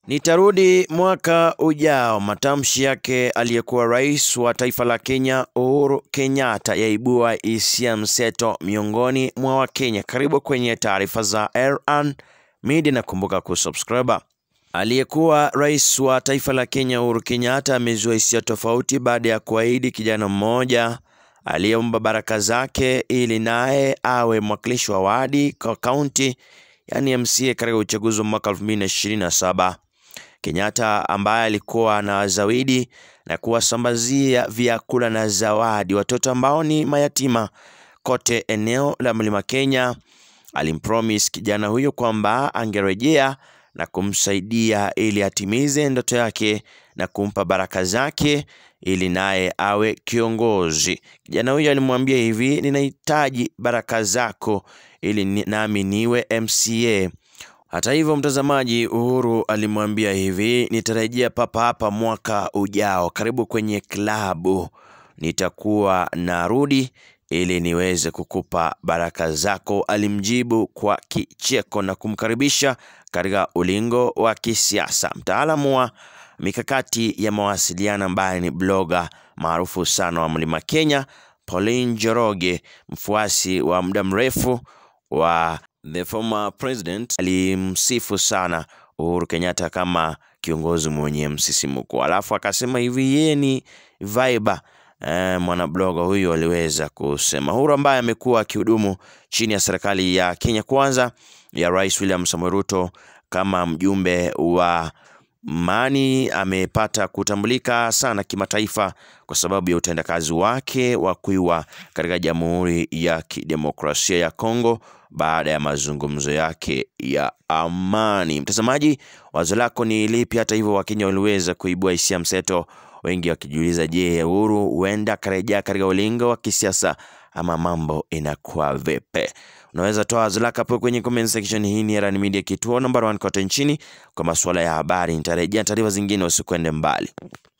Nitarudi mwaka ujao. Matamshi yake aliyekuwa rais wa taifa la Kenya Uhuru Kenyatta yaibua hisia mseto miongoni mwa Wakenya. Karibu kwenye taarifa za Erhan Media na kumbuka kusubscribe. Aliyekuwa rais wa taifa la Kenya Uhuru Kenyatta amezua hisia tofauti baada ya kuahidi kijana mmoja aliyeomba baraka zake ili naye awe mwakilishi wa wadi kwa kaunti yani MCA katika uchaguzi wa mwaka 2027. Kenyatta ambaye alikuwa na zawidi na kuwasambazia vyakula na zawadi watoto ambao ni mayatima kote eneo la Mlima Kenya, alimpromise kijana huyo kwamba angerejea na kumsaidia ili atimize ndoto yake na kumpa baraka zake ili naye awe kiongozi. Kijana huyo alimwambia hivi, ninahitaji baraka zako ili ni- nami niwe MCA. Hata hivyo, mtazamaji, Uhuru alimwambia hivi, nitarejea papa hapa mwaka ujao, karibu kwenye klabu, nitakuwa narudi ili niweze kukupa baraka zako. Alimjibu kwa kicheko na kumkaribisha katika ulingo wa kisiasa. Mtaalamu wa mikakati ya mawasiliano ambaye ni bloga maarufu sana wa Mlima Kenya, Pauline Njoroge, mfuasi wa muda mrefu wa the former president, alimsifu sana Uhuru Kenyatta kama kiongozi mwenye msisimuko, alafu akasema hivi yeye ni vibe Eh, mwanabloga huyu aliweza kusema. Uhuru ambaye amekuwa akihudumu chini ya serikali ya Kenya Kwanza ya Rais William Samoei Ruto kama mjumbe wa Mani amepata kutambulika sana kimataifa kwa sababu ya utendakazi wake wa kuiwa katika Jamhuri ya Kidemokrasia ya Kongo baada ya mazungumzo yake ya amani. Mtazamaji, wazo lako ni lipi? Hata hivyo, Wakenya waliweza kuibua hisia mseto, wengi wakijiuliza, je, Uhuru huenda akarejea katika ulingo wa kisiasa ama mambo inakuwa vipi? Unaweza toa wazo lako hapo kwenye comment section. Hii ni Erhan Media, kituo namba 1 kote nchini kwa masuala ya habari. Nitarejea taarifa zingine, usikwende mbali.